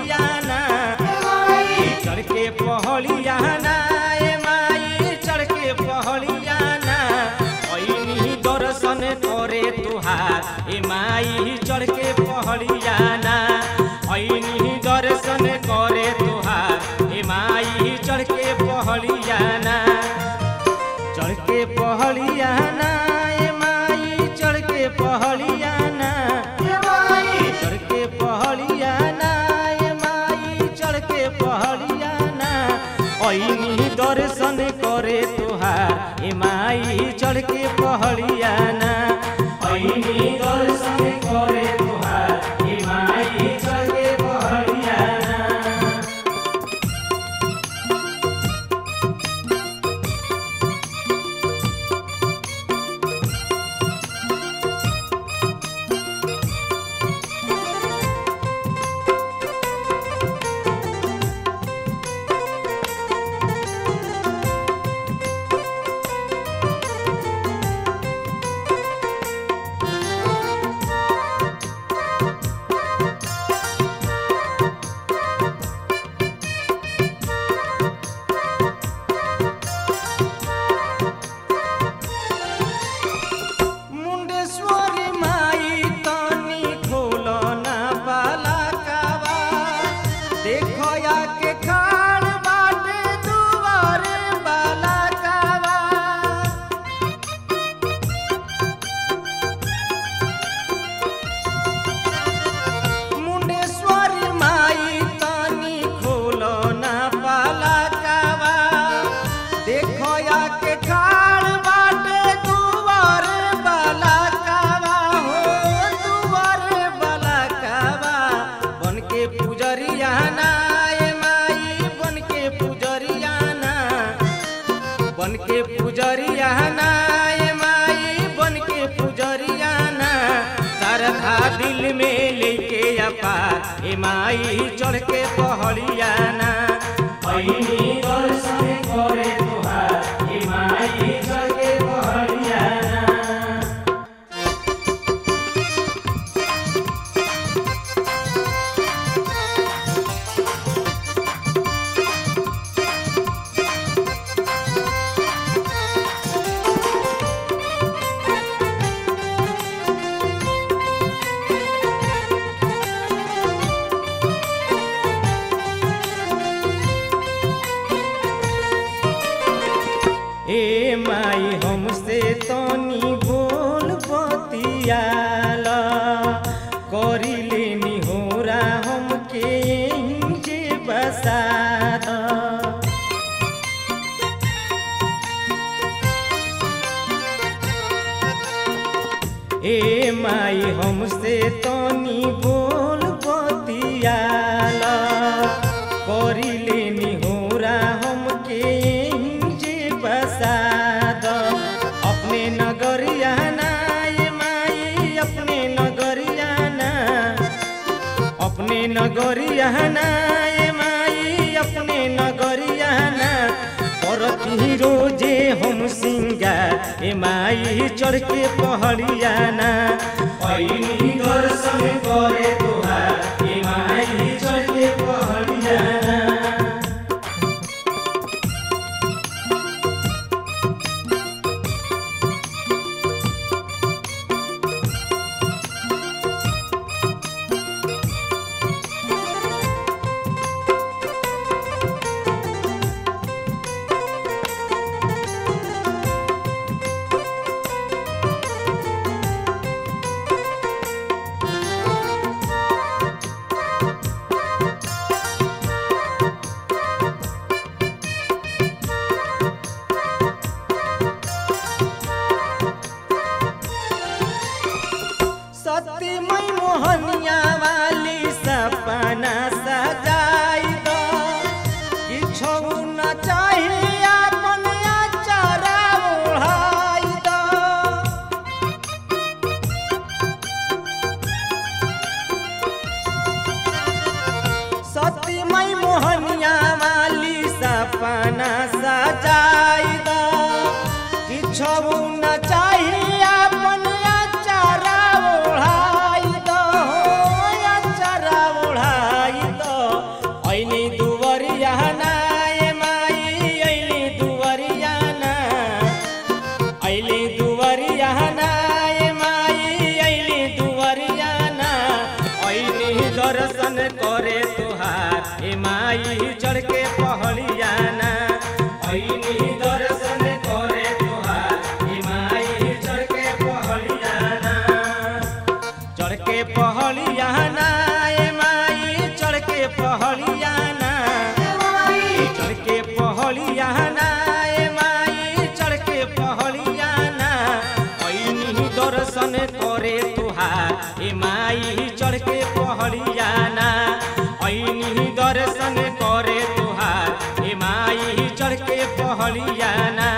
पहलियाना चढ़ के पहलियाना ए माई चढ़ के पहलियाना ऐनी दर्शन करे तुहार ए माई चढ़ के पहलियाना ऐनी दर्शन करे तुहार ए माई चढ़ के पहलियाना चढ़ के पहलियाना ए माई चढ़ के पहलियाना चढ़ के पहलियाना ए माई चढ़ के पहलियाना ऐनी दर्शन करे तुहार ए माई चढ़ के पहलियाना ऐनी दर्शन करे तुहार ए माई चढ़ के पहलियाना मुंडेश्वरी माई तनी खोलो ना बाला कावा देखो या के खाड़ बाटे दुआरे बाला कावा मुंडेश्वरी माई तनी खोलो ना बाला कावा देखो या के खाड़ बाटे दुआरे बाला कावा हो दुआरे बाला कावा बन के पुजरिया ना ए माई बन के पुजरिया ना बन के पुजरिया ना ए माई बन के पुजरिया ना तारखा दिल में लेके अपार ए माई चढ़ के पहड़िया ना ऐनी दर्शन करे तुहार ए माई चढ़ के पहड़िया ना ए माई हमसे तनी बोल बतियाला करी लेनी होरा हमके जे बसा द। ए माई हमसे तनी बोल बतियाला करी लेनी होरा हमके जे बसा द। अपने नगरिया ना ए माई अपने नगरिया ना अपने नगरिया ना ए माई अपने नगरिया ना करती रोजे हम सिंगार ए माई चढ़ के पहड़िया ना ऐनी दर्शन करे तुहार ए माई चढ़ के पहड़िया ना पहलियाना चढ़ के पहलियाना ए माई चढ़ के पहलियाना ऐनी दर्शन करे तुहार ए माई चढ़ के पहलियाना ऐनी दर्शन करे तुहार ए माई चढ़ के पहलियाना